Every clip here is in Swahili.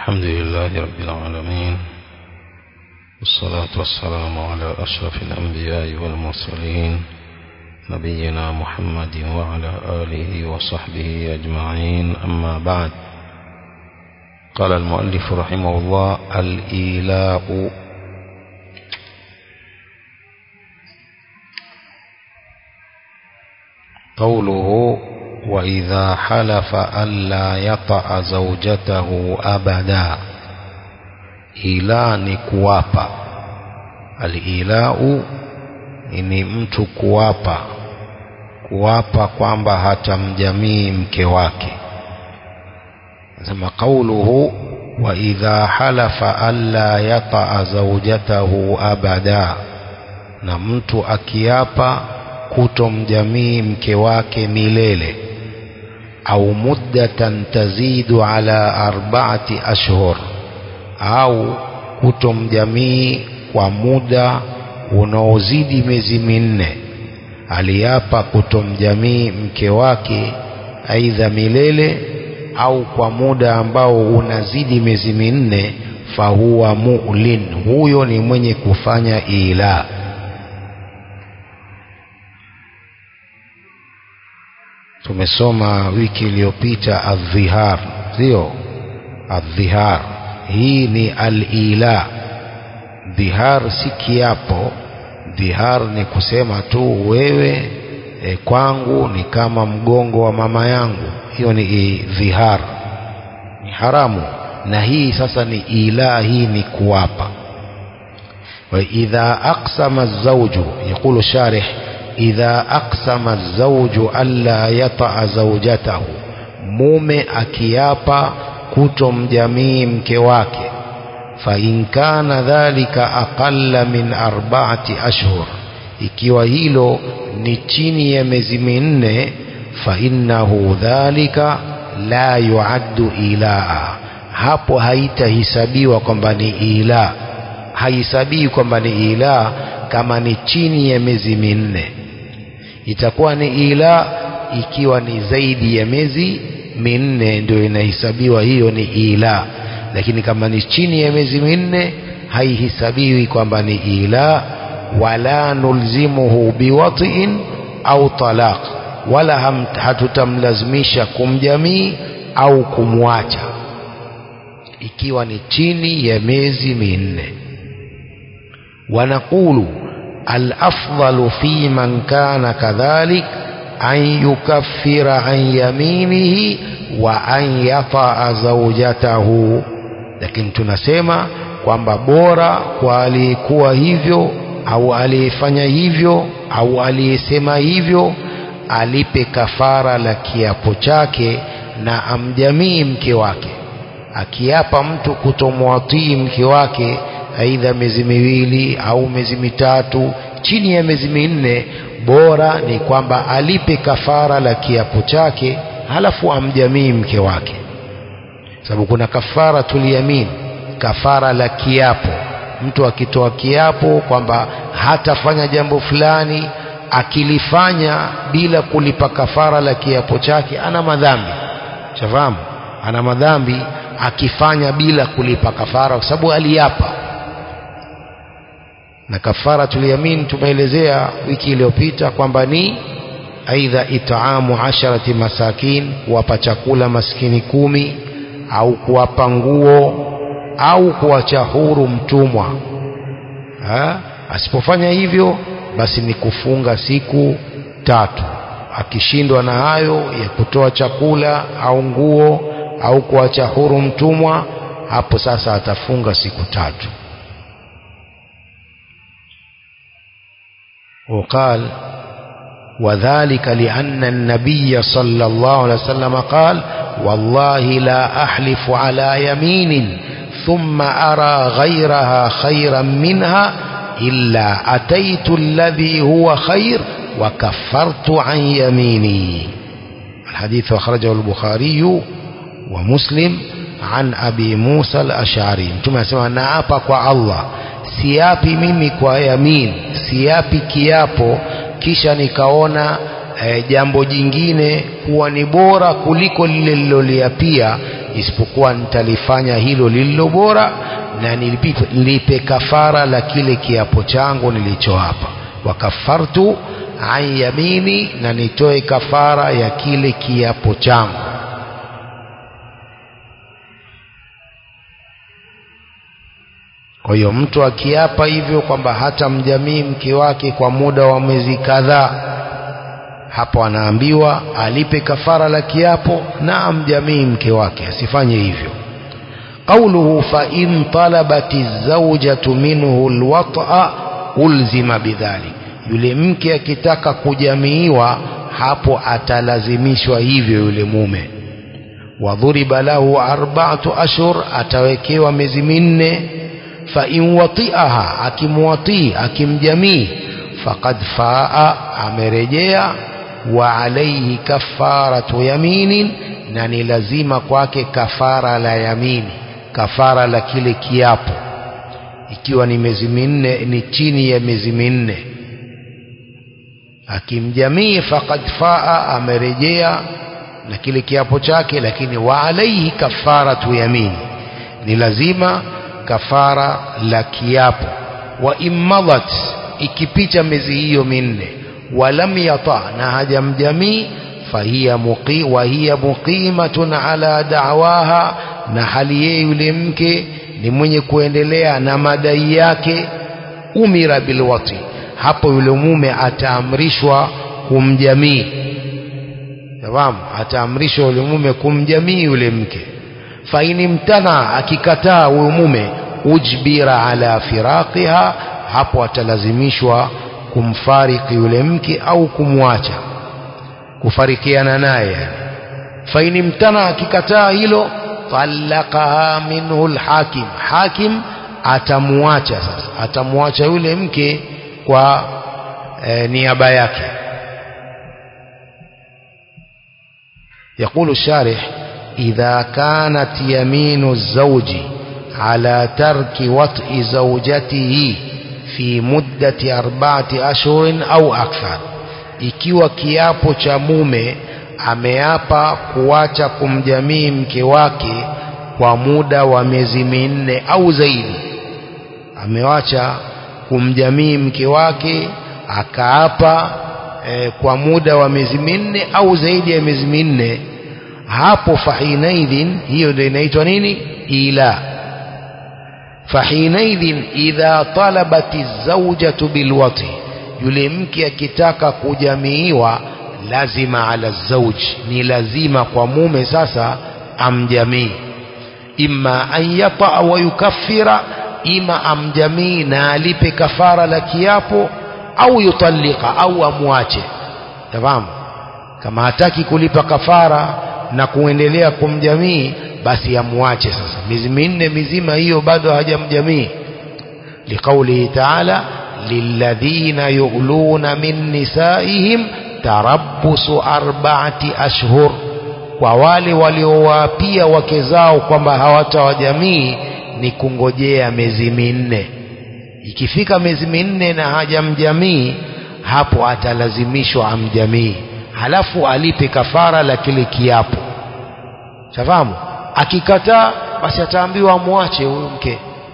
الحمد لله رب العالمين والصلاة والسلام على أشرف الأنبياء والمرسلين نبينا محمد وعلى آله وصحبه أجمعين أما بعد قال المؤلف رحمه الله الإيلاء قوله وإذا حلف ألا يطأ زوجته أبدا ila ni kuwapa alilau ni mtu kuwapa kuwapa kwamba hatamjamii mke wake sema qauluhu wa idha halafa alla yataa zaujatahu abada na mtu akiapa kutomjamii mke wake milele au muddatan tazidu ala arbaati ashhur au kutomjamii kwa muda unaozidi miezi minne aliapa kutomjamii mke wake aidha milele au kwa muda ambao unazidi miezi minne fahuwa mu'lin huyo ni mwenye kufanya ila tumesoma wiki iliyopita adhihar sio adhihar hii ni al-ila dhihar si kiapo dhihar ni kusema tu wewe e, kwangu ni kama mgongo wa mama yangu hiyo ni dhihar ni haramu na hii sasa ni ila hii ni kuwapa wa idha aqsama az-zawju yaqulu sharih idha aqsama az-zawju alla yata'a zawjatahu mume akiapa kutomjamii mke wake fa in kana dhalika aqalla min arba'ati ashhur ikiwa hilo ni chini ya miezi minne fa innahu dhalika la yuaddu ilaa hapo haitahisabiwa kwamba ni ila haisabii kwamba ni ila kama ni chini ya miezi minne itakuwa ni ila ikiwa ni zaidi ya miezi minne ndio inahesabiwa hiyo ni ila lakini kama ni chini ya miezi minne haihesabiwi kwamba ni ila wala nulzimuhu biwatiin au talaq wala ham, hatutamlazimisha kumjamii au kumwacha ikiwa ni chini ya miezi minne wanaqulu alafdalu fi man kana kadhalik an yukaffira an yaminihi wa an yataa zaujatahu lakini tunasema kwamba bora kwa aliyekuwa hivyo au aliyefanya hivyo au aliyesema hivyo alipe kafara la kiapo chake na amjamii mke wake akiapa mtu kutomwatii mke wake aidha miezi miwili au miezi mitatu chini ya miezi minne bora ni kwamba alipe kafara la kiapo chake halafu amjamii mke wake sababu kuna kafara tuliyamin kafara la kiapo mtu akitoa kiapo kwamba hatafanya jambo fulani akilifanya bila kulipa kafara la kiapo chake ana madhambi shafahamu ana madhambi akifanya bila kulipa kafara kwa sababu aliapa na kafara tuliyamin tumeelezea wiki iliyopita kwamba ni aidha itaamu asharati masakin kuwapa chakula maskini kumi au kuwapa nguo au kuacha huru mtumwa ha? asipofanya hivyo basi ni kufunga siku tatu akishindwa na hayo ya kutoa chakula au nguo au kuacha huru mtumwa hapo sasa atafunga siku tatu وقال وذلك لأن النبي صلى الله عليه وسلم قال والله لا أحلف على يمين ثم أرى غيرها خيرا منها إلا أتيت الذي هو خير وكفرت عن يميني الحديث أخرجه البخاري ومسلم عن أبي موسى الأشعري ثم سمع نعابك الله siapi mimi kwa yamin siapi kiapo kisha nikaona e, jambo jingine kuwa ni bora kuliko lile liloliapia isipokuwa nitalifanya hilo lililo bora na nilipe, nilipe kafara la kile kiapo changu nilichoapa wakafartu an yamini na nitoe kafara ya kile kiapo changu kwa hiyo mtu akiapa hivyo kwamba hata mjamii mke wake kwa muda wa mwezi kadhaa hapo anaambiwa alipe kafara la kiapo na amjamii mke wake asifanye hivyo قوله فإن طلبت الزوجة منه الوطأ ألزم بذلك yule mke akitaka kujamiiwa hapo atalazimishwa hivyo yule mume wadhuriba lahu arba'atu ashhur atawekewa miezi minne fa in wati'aha akimwatii akimjamii faqad faa amerejea wa alayhi kafaratu yaminin na ni lazima kwake kafara la yamini kafara la kile kiapo ikiwa ni miezi minne ni chini ya miezi minne akimjamii faqad faa amerejea na kile kiapo chake lakini wa alaihi kafaratu yamini ni lazima kafara la kiapo wa immadat ikipita miezi hiyo minne walam yata na hajamjamii fahiya muqi wa hiya muqimatun ala da'waha na hali yeye yule mke ni mwenye kuendelea na madai yake umira bilwati hapo yule mume ataamrishwa kumjamii tamam ataamrishwa yule mume kumjamii yule mke faini mtana akikataa huyo mume ujbira ala firaqiha hapo atalazimishwa kumfariki yule mke au kumwacha kufarikiana naye yani faini mtana akikataa hilo talaqaha minhu alhakim hakim atamuacha sasa atamuacha yule mke kwa e, niaba yake يقول الشارح إذا كانت يمين الزوج على ترك وطء زوجته في مدة أربعة أشهر أو أكثر ikiwa kiapo cha mume ameapa kuacha kumjamii mke wake kwa muda wa miezi minne au zaidi amewacha kumjamii mke wake akaapa e, kwa muda wa miezi minne au zaidi ya miezi minne hapo fahinaidhin hiyo ndio inaitwa nini ila fahinaidhin idha talabati zaujatu bilwati yule mke akitaka kujamiiwa lazima ala zauji ni lazima kwa mume sasa amjamii imma an yata wa yukaffira ima amjamii na alipe kafara la kiapo au yutalika au amwache tafahamu kama hataki kulipa kafara na kuendelea kumjamii basi amwache sasa miezi minne mizima hiyo bado hajamjamii liqaulihi taala lilladhina yu'luna min nisaihim tarabbusu arba'ati ashhur kwa wale waliowaapia wake zao kwamba hawatawajamii ni kungojea miezi minne ikifika miezi minne na hajamjamii hapo atalazimishwa amjamii halafu alipe kafara la kile kiapo shafahamu akikataa basi ataambiwa amwache huyu mke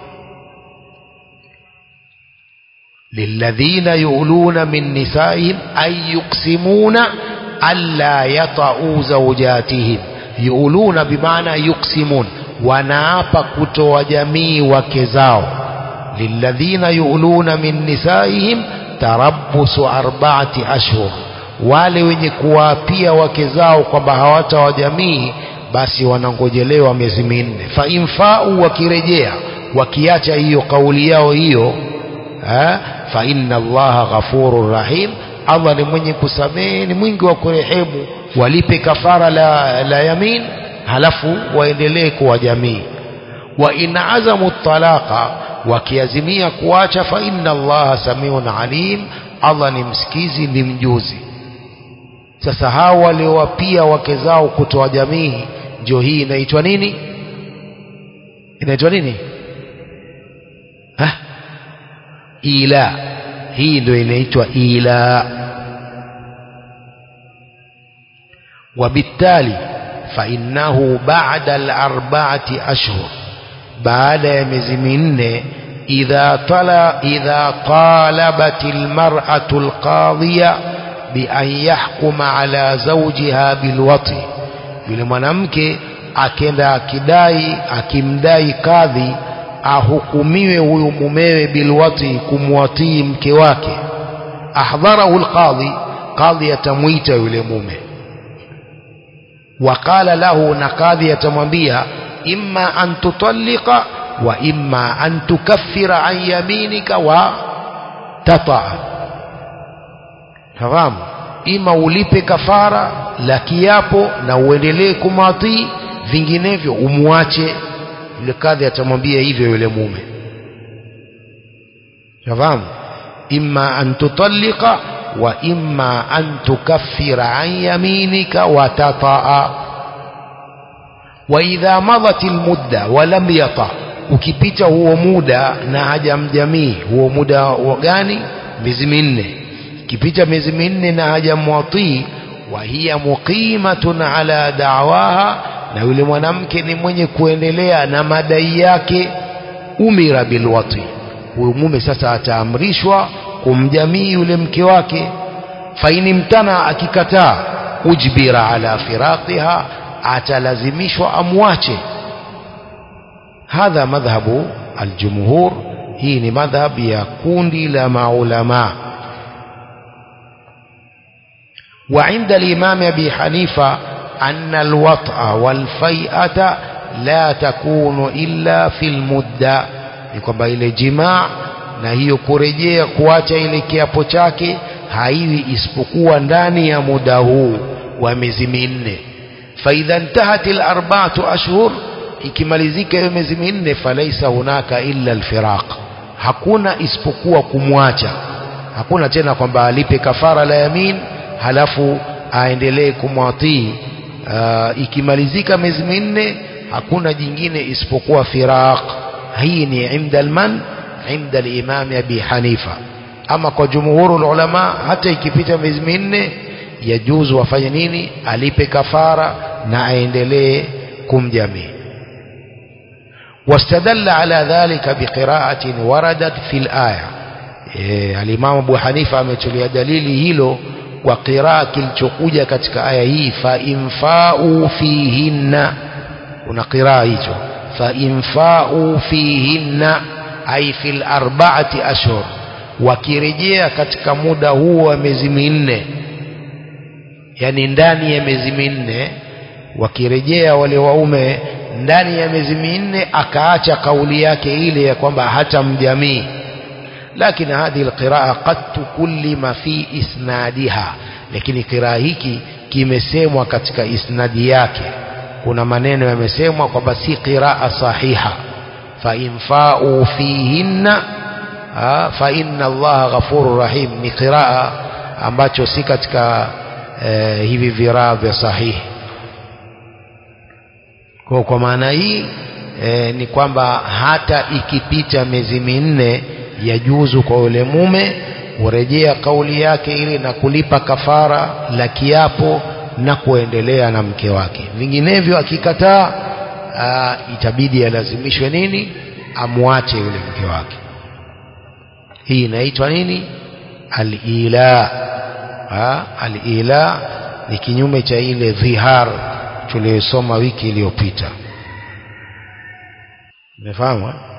للذين يؤلون من نسائهم أي يقسمون ألا يطعوا زوجاتهم يؤلون بمعنى يقسمون wanaapa kutoa jamii wake zao lilladhina yuuluna min nisaihim tarabbusu arba'ati ashhur wale wenye kuwaapia wake zao kwamba hawatawajamii basi wanangojelewa miezi minne fa infau wakirejea wakiacha hiyo kauli yao hiyo eh, fa inna allaha ghafurur rahim Allah ni mwenye kusamehe ni mwingi wa kurehemu walipe kafara la, la yamin halafu waendelee kuwa jamii wa in azamu talaqa wakiazimia kuacha fa inna allaha samiun alim Allah ni msikizi ni mjuzi sasa hao waliowapia wake zao kutoa jamii ndio hii inaitwa nini inaitwa nini ha? ila hii ndio inaitwa ila وبالتالي فإنه بعد الأربعة أشهر بعد يمزمين إذا طلع إذا طالبت المرأة القاضية بأن يحكم على زوجها بالوطي yule mwanamke akenda akidai akimdai kadhi ahukumiwe huyu mumewe bilwati kumwatii mke wake ahdharahu alqadhi qadhi atamwita yule mume waqala lahu na qadhi atamwambia imma an tutallika wa imma an tukaffira an yaminika wa tataa fahamu ima ulipe kafara la kiapo na uendelee kumwatii vinginevyo umwache yule kadhi atamwambia hivyo yule mume fahamu imma an tutallika wa imma an tukaffira an yaminika wa tataa wa idha madat almudda wa lam yata ukipita huo muda na hajamjamii huo muda wa gani miezi minne ikipita miezi minne na hajamwatii wa hiya muqimatun ala da'waha na yule mwanamke ni mwenye kuendelea na madai yake umira bilwati huyu mume sasa ataamrishwa kumjamii yule mke wake faini mtana akikataa ujbira ala firaqiha atalazimishwa amwache hadha madhhabu aljumhur hii ni madhhab ya kundi la maulama وعند الإمام أبي حنيفة أن الوطأ والفيئة لا تكون إلا في المدة kwamba ile jimaa na hiyo kurejea kuacha ile kiapo chake haiwi isipokuwa ndani ya muda huu wa miezi minne faidha ntahat alarba'atu ashhur ikimalizika hiyo miezi minne falaisa hunaka illa alfiraq hakuna isipokuwa kumwacha hakuna tena kwamba alipe kafara la yamin halafu aendelee kumwatii uh, ikimalizika miezi minne hakuna jingine isipokuwa firaq hii ni inda alman inda al-imam Abi Hanifa ama kwa jumhurul ulama hata ikipita miezi minne yajuzu wafanye nini alipe kafara na aendelee kumjamii واستدل على ذلك بقراءة وردت في الآية إيه الإمام أبو حنيفة ametulia dalili hilo kwa qiraa kilichokuja katika aya hii fa infau fihinna kuna qiraa hicho fa infau fihinna ay fil arba'ati ashhur wakirejea katika muda huo wa miezi minne yani ndani ya miezi minne wakirejea wale waume ndani ya miezi minne akaacha kauli yake ile ya kwamba hata mjamii lakini hadhi alqiraa qad tukullima fi isnadiha lakini qiraa hiki kimesemwa katika isnadi yake kuna maneno yamesemwa kwamba si qiraa sahiha fa infau fihinna fa inna allaha ghafurur rahim ni qiraa ambacho si katika eh, hivi viraa vya sahihi kwa kwa maana hii e, ni kwamba hata ikipita miezi minne yajuzu kwa yule mume kurejea kauli yake ile na kulipa kafara la kiapo na kuendelea na mke wake vinginevyo akikataa itabidi alazimishwe nini amwache yule mke wake hii inaitwa nini al-ila al-ila ni kinyume cha ile dhihar tuliyosoma wiki iliyopita umefahamu